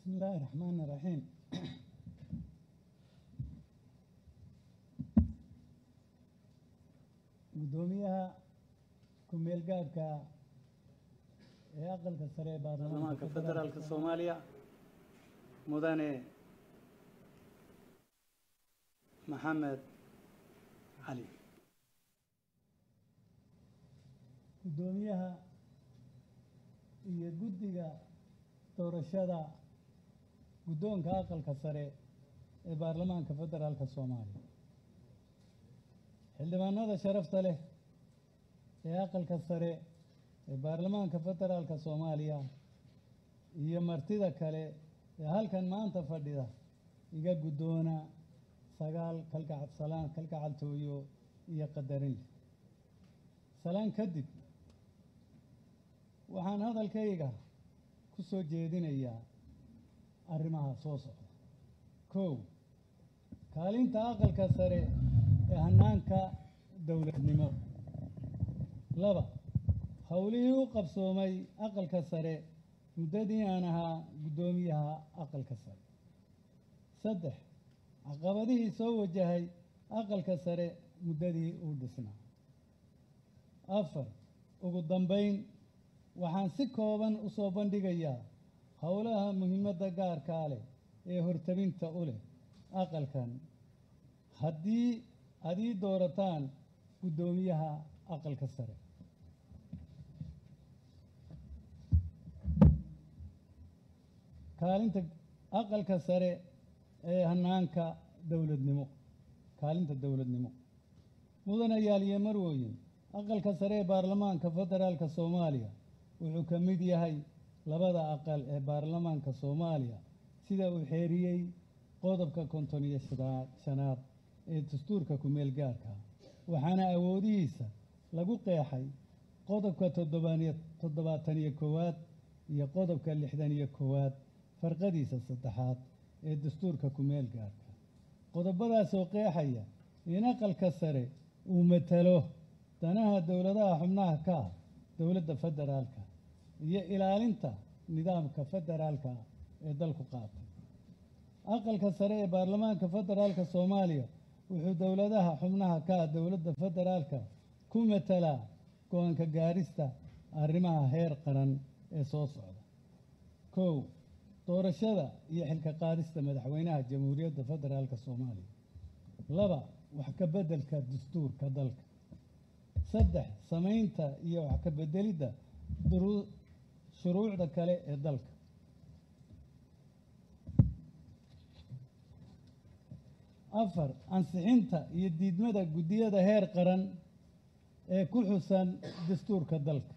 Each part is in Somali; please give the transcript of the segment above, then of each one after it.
بسم الله الرحمن الرحيم gudoomiyaha ku-meel gaadhka ee aqalka sare ee baarlamaanka federaalka soomaaliya mudane maxamed cali gudoomiyaha iyo guddiga doorashada guddoonka aqalka sare ee baarlamaanka federaalka soomaaliya xildhibaanada sharafta leh ee aqalka sare ee baarlamaanka federaalka soomaaliya iyo martida kale ee halkan maanta fadhida iga guddoona sagaal kalgacad salaan kalgacaltooyo iyo qadarin leh salaan kadib waxaan hadalkayga ku soo jeedinayaa arrimaha soo socda kow kaalinta aqalka sare ee hannaanka dowladnimo laba howlihii u qabsoomay aqalka sare muddadii aan ahaa guddoomiyaha aqalka sare saddex caqabadihii soo wajahay aqalka sare muddadii uu dhisnaa afar ugu dambayn waxaan si kooban u soo bandhigayaa howlaha muhiimadda gaarkaa leh ee hortabinta u leh aqalkan haddii aad ii doorataan guddoomiyaha aqalka sare kaalinta aqalka sare ee hannaanka dowladnimo kaalinta dowladnimo mudane yaaliye marwooyin aqalka sare ee baarlamaanka federaalka soomaaliya wuxuu ka mid yahay labada aqal ee baarlamaanka soomaaliya sida uu xeeriyey qodobka konton iyo shanaad ee dastuurka ku-meel gaarka waxaana awoodihiisa lagu qeexay qodobka toddobaatan iyo koowaad iyo qodobka lixdan iyo koowaad farqadiisa saddexaad ee dastuurka ku-meel gaarka qodobadaasoo qeexaya in aqalka sare uu matalo danaha dowladaha xubnaha ka ah dowladda federaalka iyo ilaalinta nidaamka federaalka ee dalku qaatay aqalka sare ee baarlamaanka federaalka soomaaliya wuxuu dowladaha xubnaha ka ah dowladda federaalka ku matalaa go-aanka gaarista arrimaha heer qaran ee soo socda kow doorashada iyo xilka qaadista madaxweynaha jamhuuriyadda federaalka soomaaliya laba wax ka beddelka dastuurka dalka saddex samaynta iyo wax ka beddelidda shuruucda kale ee dalka afar ansixinta iyo diidmada guddiyada heer qaran ee ku xusan dastuurka dalka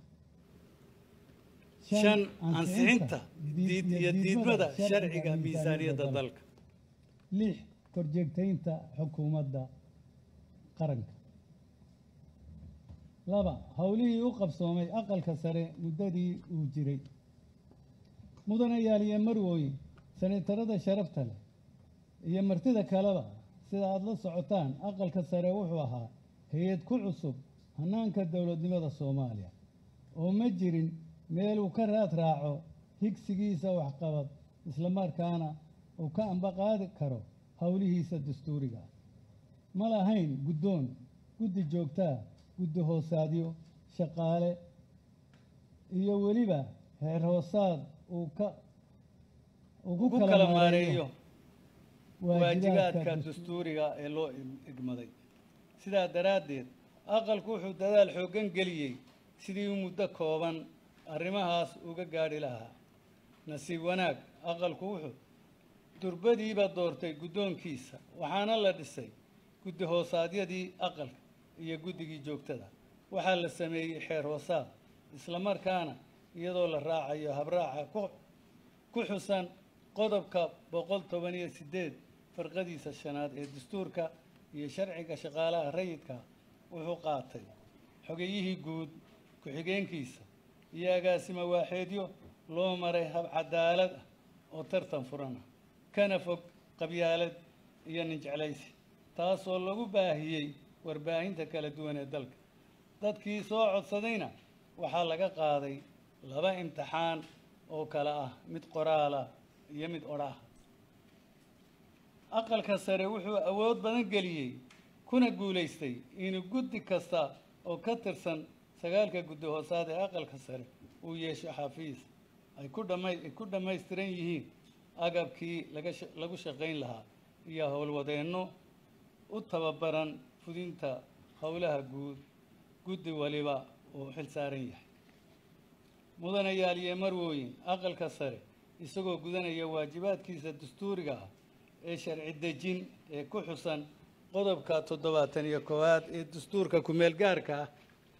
shan ansixinta iyo diidmada sharciga miisaaniyadda dalka lix korjeegtaynta xukuumadda qaranka laba howlihii u qabsoomay aqalka sare muddadii uu jiray mudane yaaliye marwooyin senatarada sharafta leh iyo martida kaleba sida aada la socotaan aqalka sare wuxuu ahaa hay-ad ku cusub hannaanka dowladnimada soomaaliya oo ma jirin meel uu ka raad raaco higsigiisa waxqabad islamarkaana uu ka ambaqaadi karo howlihiisa dastuuriga ma lahayn guddoon guddi joogtaa guddi hoosaadyo shaqaale iyo weliba heer hoosaad uu ka ugu kala maareeyo waajibaadka dastuuriga ee loo igmaday sidaa daraaddeed aqalku wuxuu dadaal xooggan geliyey sidii u muddo kooban arrimahaas uga gaadhi lahaa nasiib wanaag aqalku wuxuu durbadiiba doortay guddoonkiisa waxaana la dhisay guddi hoosaadyadii aqalka iyo guddigii joogtada waxaa la sameeyey xeer hoosaad islamarkaana iyadoo la raacayo habraaca ku xusan qodobka boqol toban iyo siddeed farqadiisa shanaad ee dastuurka iyo sharciga shaqaalaha rayidka wuxuu qaatay xogeyihii guud ku-xigeenkiisa iyo agaasimo waaxeedyo loo maray hab cadaalad ah oo tartan furan ah kana fog qabyaalad iyo ninjeclaysi taasoo lagu baahiyey warbaahinta kala duwan ee dalka dadkii soo codsadayna waxaa laga qaaday laba imtixaan oo kale ah mid qoraal ah iyo mid odhaah aqalka sare wuxuu awood badan geliyey kuna guulaystay inuu guddi kasta oo ka tirsan sagaalka guddi hoosaad ee aqalka sare uu yeesho xafiis ay ku dhama ay ku dhammaystiran yihiin agabkii laga lagu shaqayn lahaa iyo howlwadeenno u tababaran fudinta howlaha guud guddi waliba uu xil saaran yahay mudanayaal iyo marwooyin aqalka sare isagoo gudanaya waajibaadkiisa dastuuriga ah ee sharci dejin ee ku xusan qodobka toddobaatan iyo koowaad ee dastuurka ku-meel gaarka ah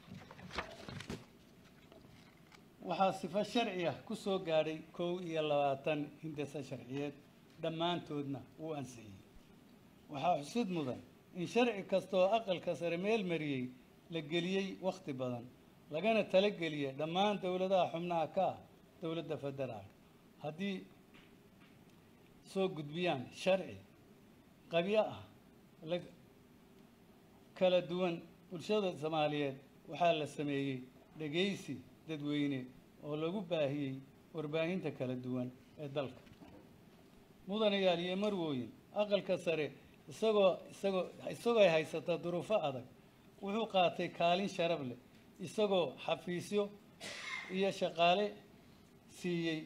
waxaa sifo sharci ah ku soo gaadhay kow iyo labaatan hindasa sharciyeed dhammaantoodna wuu ansixiyey waxaa xusid mudan in sharci kasta oo aqalka sare meel mariyey la geliyey wakhti badan lagana talageliyay dhammaan dowladaha xubnaha ka ah dowladda federaalka haddii soo gudbiyaan sharci qabyo ah la kala duwan bulshada soomaaliyeed waxaa la sameeyey dhegaysi dadweyne oo lagu baahiyey warbaahinta kala duwan ee dalka mudanayaal iyo marwooyin aqalka sare isagoo isagoo isagoo ay haysata duruufo adag wuxuu qaatay kaalin sharaf leh isagoo xafiisyo iyo shaqaale siiyey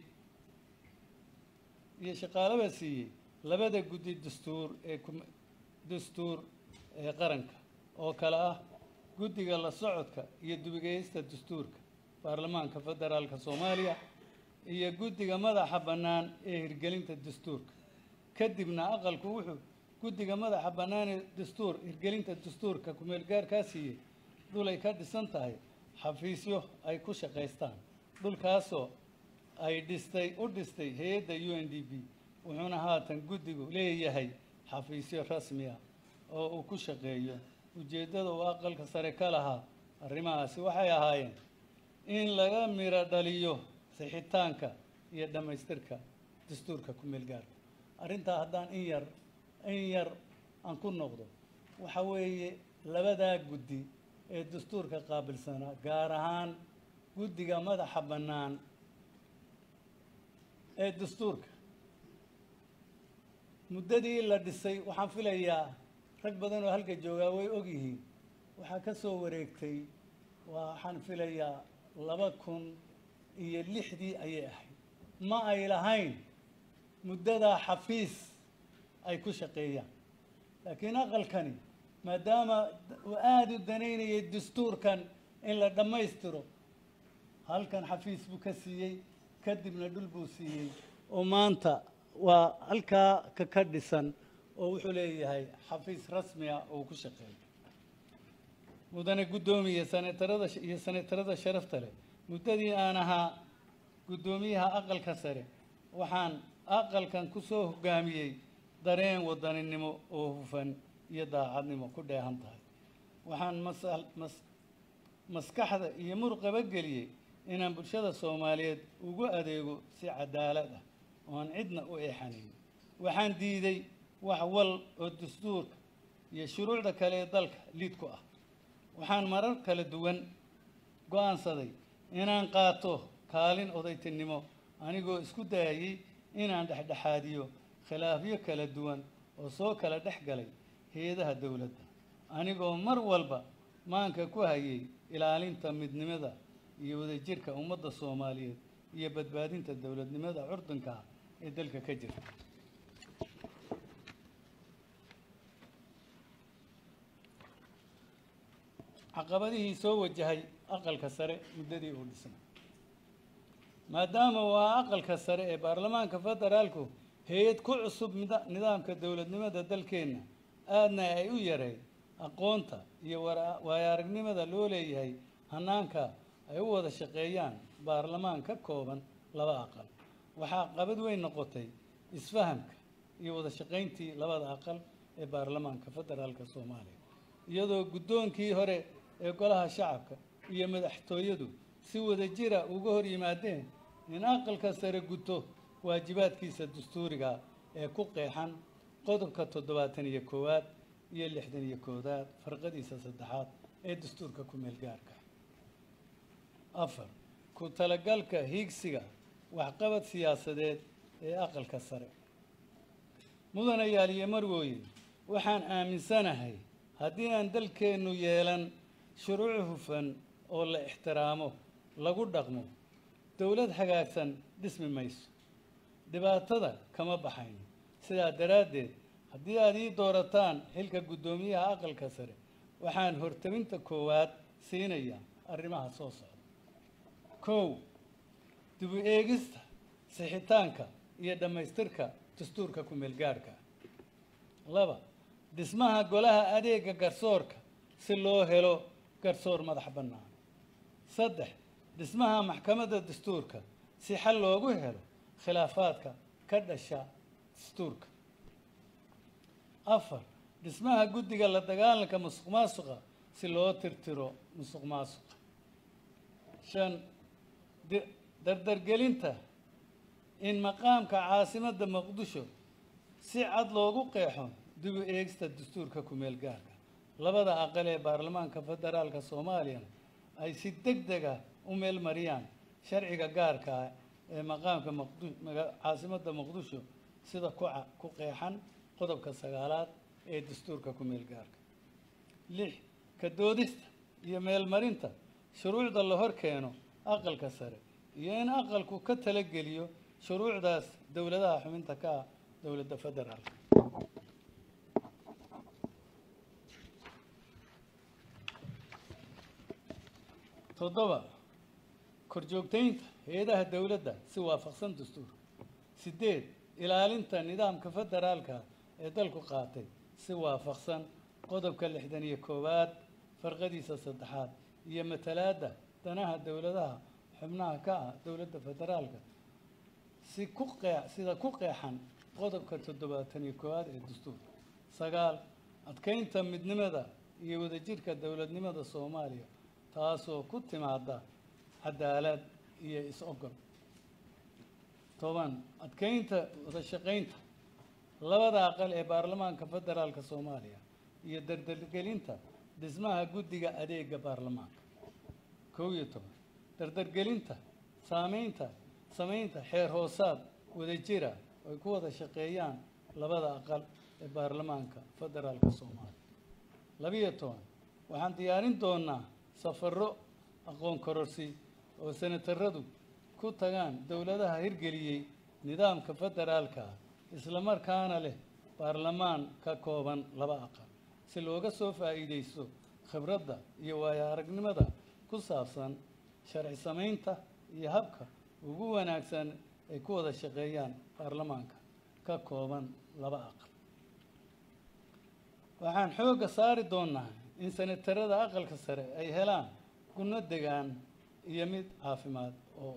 iyo shaqaalaba siiyey labada guddi dastuur ee kum- dastuur ee qaranka oo kale ah guddiga la socodka iyo dubigeysta dastuurka baarlamaanka federaalka soomaaliya iyo guddiga madaxa bannaan ee hirgelinta dastuurka kadibna aqalku wuxuu guddiga madaxa bannaan ee dastuur hirgelinta dastuurka kumeel gaarkaa siiyey dhul ay ka dhisan tahay xafiisyo ay ku shaqaystaan dhulkaasoo ay dhistay u dhistay hay-adda u n d b wuxuuna haatan guddigu leeyahay xafiisyo rasmi ah oo uu ku shaqeeyo ujeeddada uu aqalka sare ka lahaa arrimahaasi waxay ahaayeen in laga miro dhaliyo sixitaanka iyo dhammaystirka dastuurka ku-meel gaarka arrintaa haddaan in yar in yar aan ku noqdo waxa weeye labadaa guddi ee dastuurka qaabilsanaa gaar ahaan guddiga madaxa bannaan ee dastuurka muddadii la dhisay waxaan filayaa rag badan oo halka joogaa way og yihiin waxaa ka soo wareegtay waxaan filayaa laba kun iyo lixdii ayay ahayd ma ay lahayn muddadaa xafiis ay ku shaqeeyaan laakiin aqalkani maadaama uu aada u danaynayay dastuurkan in la dhammaystiro halkan xafiis buu ka siiyey kadibna dhul buu siiyey oo maanta waa halkaa ka ka dhisan oo wuxuu leeyahay xafiis rasmi ah oo uu ku shaqeeyo mudane guddoomiye senetarada iyo senetarada sharafta leh muddadii aan ahaa guddoomiyaha aqalka sare waxaan aqalkan ku soo hoggaamiyey dareen wadaninimo oo hufan iyo daacadnimo ku dheehan tahay waxaan masal mas maskaxda iyo muruqaba geliyey inaan bulshada soomaaliyeed ugu adeego si cadaalad ah oon cidna u eexanayn waxaan diiday wax wal oo dastuurka iyo shuruucda kale ee dalka liid ku ah waxaan marar kala duwan go-aansaday inaan qaato kaalin odaytinimo anigoo isku dayayay inaan dhexdhexaadiyo khilaafyo kala duwan oo soo kala dhex galay hay-adaha dowladda anigoo mar walba maanka ku hayay ilaalinta midnimada iyo wadajirka ummadda soomaaliyeed iyo badbaadinta dowladnimada curdunka ah ee dalka ka jirta caqabadihii soo wajahay aqalka sare muddadii uu dhisnay maadaama waa aqalka sare ee baarlamaanka federaalku hay-ad ku cusub mida- nidaamka dowladnimada dalkeenna aadna ay u yareyd aqoonta iyo wara- waayo-aragnimada loo leeyahay hanaanka ay u wada shaqeeyaan baarlamaan ka kooban laba aqal waxaa qabad weyn noqotay isfahamka iyo wada shaqayntii labada aqal ee baarlamaanka federaalka soomaaliya iyadoo guddoonkii hore ee golaha shacabka iyo madaxtooyadu si wada jira uga hor yimaadeen in aqalka sare guto waajibaadkiisa dastuuriga ee ku qeexan qodobka toddobaatan iyo koowaad iyo lixdan iyo koowaad farqadiisa saddexaad ee dastuurka ku meel gaarka afar ku talagalka hiigsiga waxqabad siyaasadeed ee aqalka sare mudana yaaliye marwooyin waxaan aaminsanahay haddii aan dalkeennu yeelan shuruuc hufan oo la ixtiraamo lagu dhaqmo dowlad hagaagsan dhismi mayso dhibaatada kama baxayno sidaa daraaddeed haddii aad ii doorataan xilka guddoomiyaha aqalka sare waxaan hortabinta koowaad siinayaa arrimaha soo socda kow dib u eegista sixitaanka iyo dhammaystirka dastuurka ku-meelgaadhka laba dhismaha golaha adeega garsoorka si loo helo garsoor madax bannaan saddex dhismaha maxkamadda dastuurka si xal loogu helo khilaafaadka ka dhasha dastuurka afar dhismaha guddiga la dagaalanka musuq maasuqa si loo tirtiro musuq maasuqa shan dardargelinta in maqaamka caasimadda muqdisho si cad loogu qeexo dib u eegista dastuurka ku-meel gaarka labada aqal ee baarlamaanka federaalka soomaaliyana ay si deg dega u meel mariyaan sharciga gaarka ah ee maqaamka caasimadda muqdisho sida kuca ku qeexan qodobka sagaalaad ee dastuurka ku-meel gaarka lix ka doodista iyo meelmarinta shuruucda la hor keeno aqalka sare iyo in aqalku ka talageliyo shuruucdaas dowladaha xubinta ka ah dowladda federaalka toddoba korjoogtaynta hay-adaha dowladda si waafaqsan dastuurka sideed ilaalinta nidaamka federaalka ee dalku qaatay si waafaqsan qodobka lixdan iyo koowaad farqadiisa saddexaad iyo matalaadda danaha dowladaha xubnaha ka ah dowladda federaalka si ku qee sida ku qeexan qodobka toddobaatan iyo koowaad ee dastuurka sagaal adkeynta midnimada iyo wadajirka dowladnimada soomaaliya taasoo ku timaada cadaalad iyo is-ogol toban adkeynta wada shaqaynta labada aqal ee baarlamaanka federaalka soomaaliya iyo dardargelinta dhismaha guddiga adeega baarlamaanka kow iyo toban dardargelinta saameynta samaynta xeer hoosaad wadajira ay ku wada shaqeeyaan labada aqal ee baarlamaanka federaalka soomaaliya labiyo toban waxaan diyaarin doonaa safarro aqoon kororsi oo senataradu ku tagaan dowladaha hirgeliyey nidaamka federaalka ah islamarkaana leh baarlamaan ka kooban laba aqal si looga soo faa'iidaysto khibradda iyo waayo aragnimada ku saabsan sharci samaynta iyo habka ugu wanaagsan ay ku wada shaqeeyaan baarlamaanka ka kooban laba aqal waxaan xoogga saari doonaa in senatarada aqalka sare ay helaan gunno degaan iyo mid caafimaad oo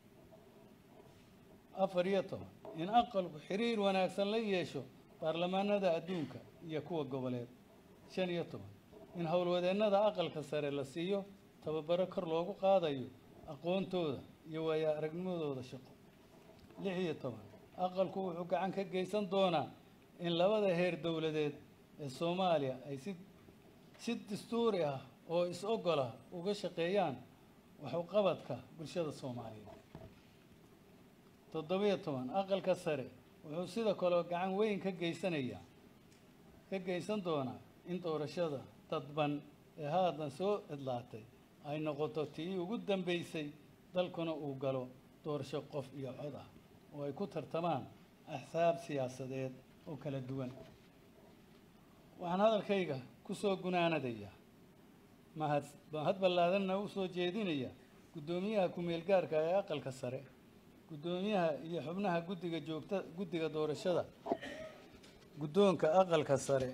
afar iyo toban in aqalku xiriir wanaagsan la yeesho baarlamaanada adduunka iyo kuwa goboleed shan iyo toban in howlwadeennada aqalka sare la siiyo tababaro kor loogu qaadayo aqoontooda iyo waayo aragnimadooda shaqo lix iyo toban aqalku wuxuu gacan ka geysan doonaa in labada heer dowladeed ee soomaaliya ay si si dastuuri ah oo is-ogola uga shaqeeyaan waxuqabadka bulshada soomaaliyeed toddobiyo toban aqalka sare wuxuu sidoo kale gacan weyn ka geysanayaa ka geysan doonaa in doorashada dadban ee haatan soo idlaatay ay noqoto tii ugu dambeysay dalkuna uu galo doorasho qof iyo cod ah oo ay ku tartamaan axsaab siyaasadeed oo kala duwan waxaan hadalkayga ku soo gunaanadayaa mahad mahad ballaadanna u soo jeedinaya guddoomiyaha ku-meel gaarka ee aqalka sare guddoomiyaha iyo xubnaha guddiga joogta guddiga doorashada guddoonka aqalka sare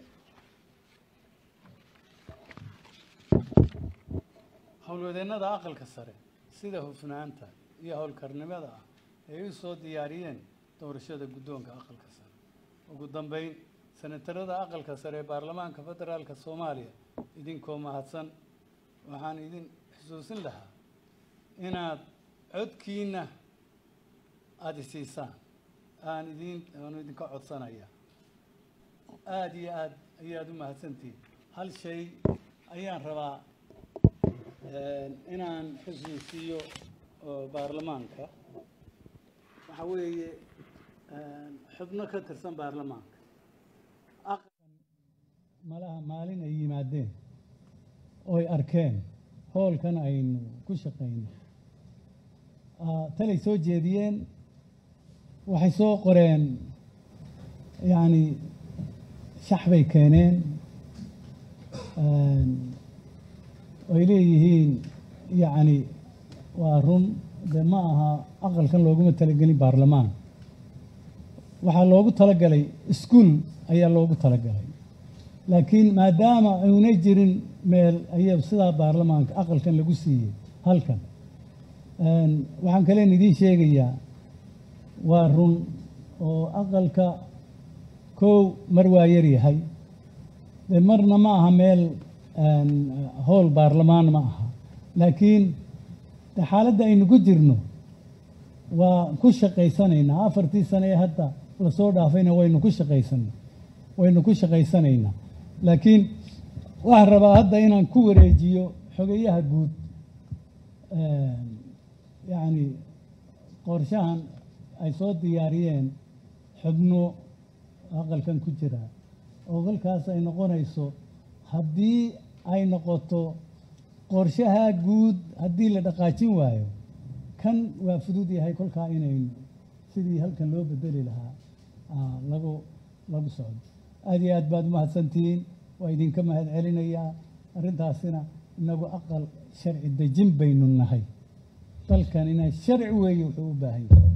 howlwadeennada aqalka sare sida hufnaanta iyo howlkarnimada ah ay u soo diyaariyeen doorashada guddoonka aqalka sare ugu dambeyn senatarada aqalka sare ee baarlamaanka federaalka soomaaliya idinkoo mahadsan waxaan idin xusuusin lahaa inaad codkiina aada isiisaan aan idin aan idinka codsanaya aada iyo aada ayaad u mahadsantihiin hal shay ayaan rabaa inaan xusuusiyo oo baarlamaanka waxa weeye xubno ka tirsan baarlamaanka malaha maalin ay yimaadeen ooy arkeen hoolkan aynu ku shaqayno talay soo jeediyeen waxay soo qoreen yacni shax bay keeneen ay leeyihiin yacni waa run dee ma aha aqalkan looguma talagelin baarlamaan waxaa loogu talagalay iskuol ayaa loogu talagalay laakiin maadaama aynay jirin meel aya sidaa baarlamaanka aqalkan lagu siiyey halkan waxaan kaleen idiin sheegayaa waa run oo aqalka kow mar waa yar yahay de marna ma aha meel howl baarlamaan ma aha laakiin de xaaladda aynu ku jirno waa ku shaqaysanaynaa afartii sane ee hadda lasoo dhaafayna waynu ku shaqaysan waynu ku shaqaysanaynaa laakiin waxaan rabaa hadda inaan ku wareejiyo xogeyaha guud yacni qorshahan ay soo diyaariyeen xubno aqalkan ku jira oo kolkaas ay noqonayso haddii ay noqoto qorshaha guud haddii la dhaqaajin waayo kan waa fudud yahay kolkaa inaynu sidii halkan loo bedeli lahaa lagu lagu socdo aada iyo aad baad umahadsantihiin waa idinka mahad celinayaa arrintaasina inagu aqal sharci dejin baynu nahay dalkan inaa sharci weeye wuxuu u baahan yahay